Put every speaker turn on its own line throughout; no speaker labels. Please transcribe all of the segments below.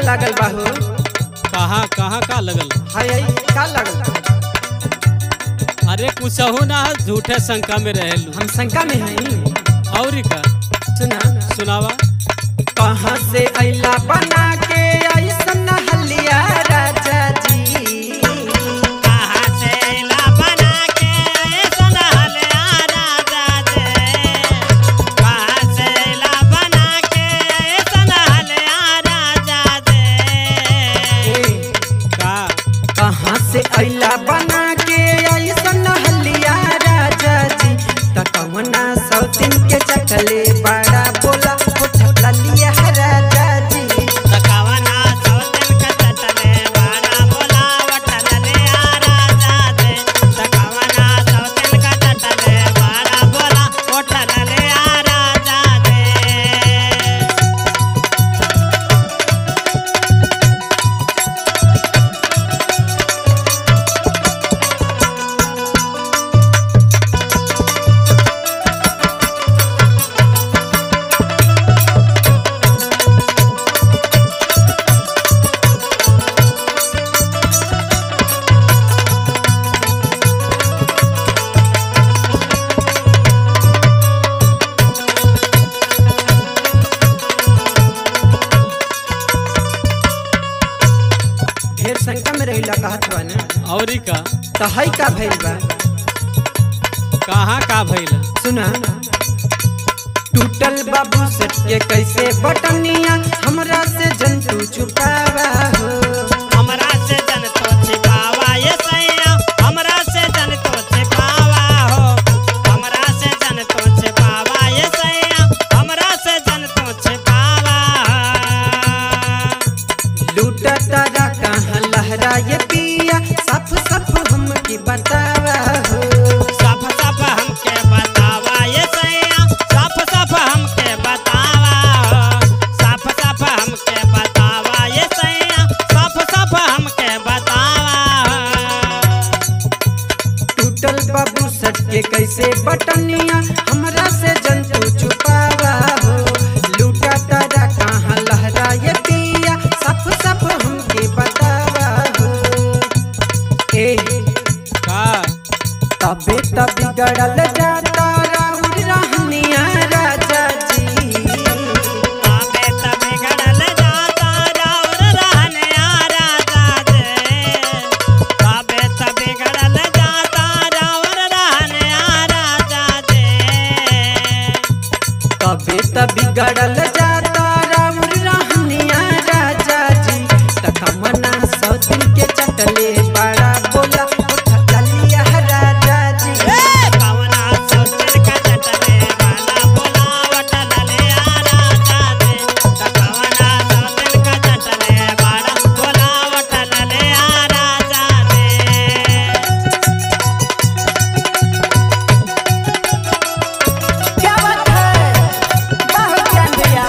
लागल बाहू
कहाँ कहाँ का लगल
हाय हाय का लागल
अरे कुछहू ना झूठे शंका में रहेलू
हम शंका में हई
और का
सुना
सुनावा
कहाँ से अइला बना के ऐसन हलिया राजा जी
कहाँ से ला बना के ऐसन हलिया राजा जे कहाँ से ला बना के ऐसन हलिया राजा जे
का
कहाँ से अइला बना के ऐसन हलिया राजा जी त कवना सौतिन के चकले बड़ा बोला उठला लिया राजा जी
तकावना सौतन का चटले वाला बोलावट ललिया राजा जे तकावना सौतन का चटले वाला बोला ओठ ललिया राजा जे
ढेर शंका में रहिला कहत बा ना
और का
त हई का भइल बा
कहाँ का भइल
सुना टूटल बाबू सेट के कैसे बटनिया हमरा से जंतु छुपावा हो
हमरा से जन तो छिपावा ये सैया हमरा से जन तो छिपावा हो हमरा से जन तो छिपावा ये सैया हमरा से जन तो छिपावा
लूटा तारा कहाँ लहरा ये पिया सफ सफ हमकी बतावा हो
साफ साफ हमके बतावा ये सैया साफ साफ हमके बतावा हो साफ साफ हमके बतावा ये सैया साफ साफ हमके बतावा हो
टूटल बाबू सेट के कैसे बटनिया हमरा से जंतु छुपावा हो लूटा तारा कहाँ लहरा ये पिया सफ सफ हमके बतावा हो ए
का
तबे तब बिगड़ल जाता राउर रहनिया राजा जी
आबे त बिगड़ल जाता राउर रहने आ राजा जे आबे त बिगड़ल जाता राउर रहने आ राजा जे
तबे तब बिगड़ल जाता राउर रहनिया राजा जी तखमना सौतिन के चटले बड़ा बोला उठा लिया राजा जी
कवना सोचन का चटले वाला बोलावट ललिया राजा जे कवना सोचन का चटले वाला बोलावट ललिया राजा जे
क्या बात है बहुत ज्ञान दिया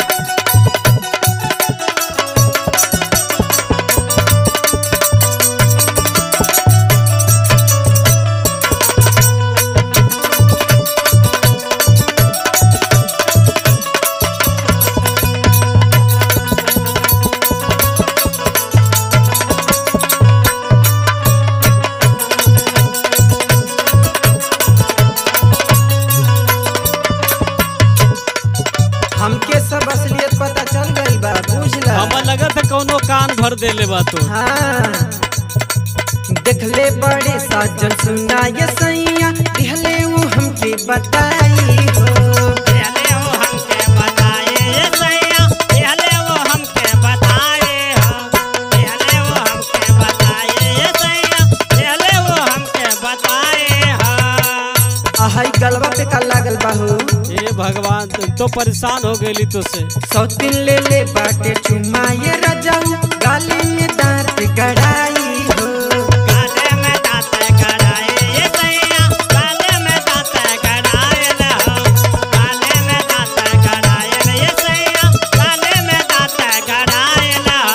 हमके सब असलियत पता चल गई बा बुझला
हमें लगत है कौनो कान भर देले बा तो
हाँ देखले बड़े साजन सुना ये सैया दिहले वो हमके बताई हो
पहले वो हमके बताए ये सैया पहले वो हमके बताए हो पहले वो हमके बताए ये सैया पहले वो हमके बताए हो
आहई गलवा पे का लागल बाहू
हे भगवान तुम तो परेशान हो गई तो से
सौतिन ले ले बाटे चुमा ये रजाऊ गाली में दांत गड़ाई हो
गाले में दांत गड़ाए ये सैया गाले में दांत गड़ाए हो गाले में दांत गड़ाए ये सैया गाले में दांत गड़ाए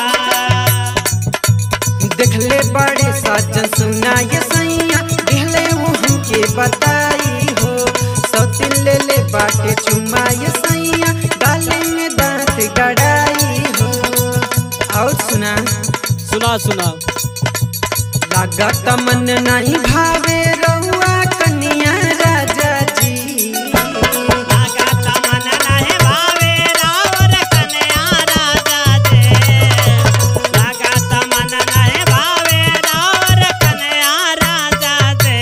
हो
देखले बड़े साजन सुना ये सैया दिहले वो हमके बताई हो सौतिन ले ले बाटे चुमा ये सैया गाली में दांत गड़ाई हो सुना
सुना सुना
लागत मन नहीं भावे रहुआ कन्या राजा जी
लागत मन नहीं भावे रावर कन्या राजा दे लागत मन नहीं भावे रावर कन्या राजा दे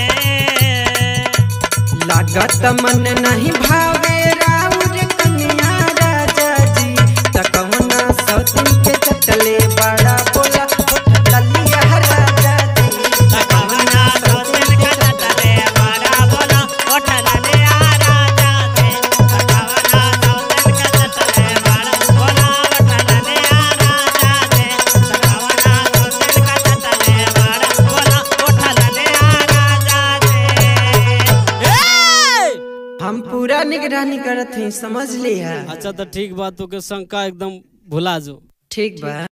लागत मन नहीं भावे राउर कन्या राजा जी तकवना सौतन के चटले बड़ा बोला उठ ललिया राजा जी
तकवना सौतन के चटले बड़ा बोला उठ ललिया राजा दे तकवना सौतन के चटले बड़ा बोला उठ ललिया राजा दे तकवना सौतन के चटले बड़ा बोला उठ ललिया राजा दे
हम पूरा निगरानी करत हई समझ लिया
अच्छा तो ठीक बात तो के शंका एकदम भुला जो
ठीक बा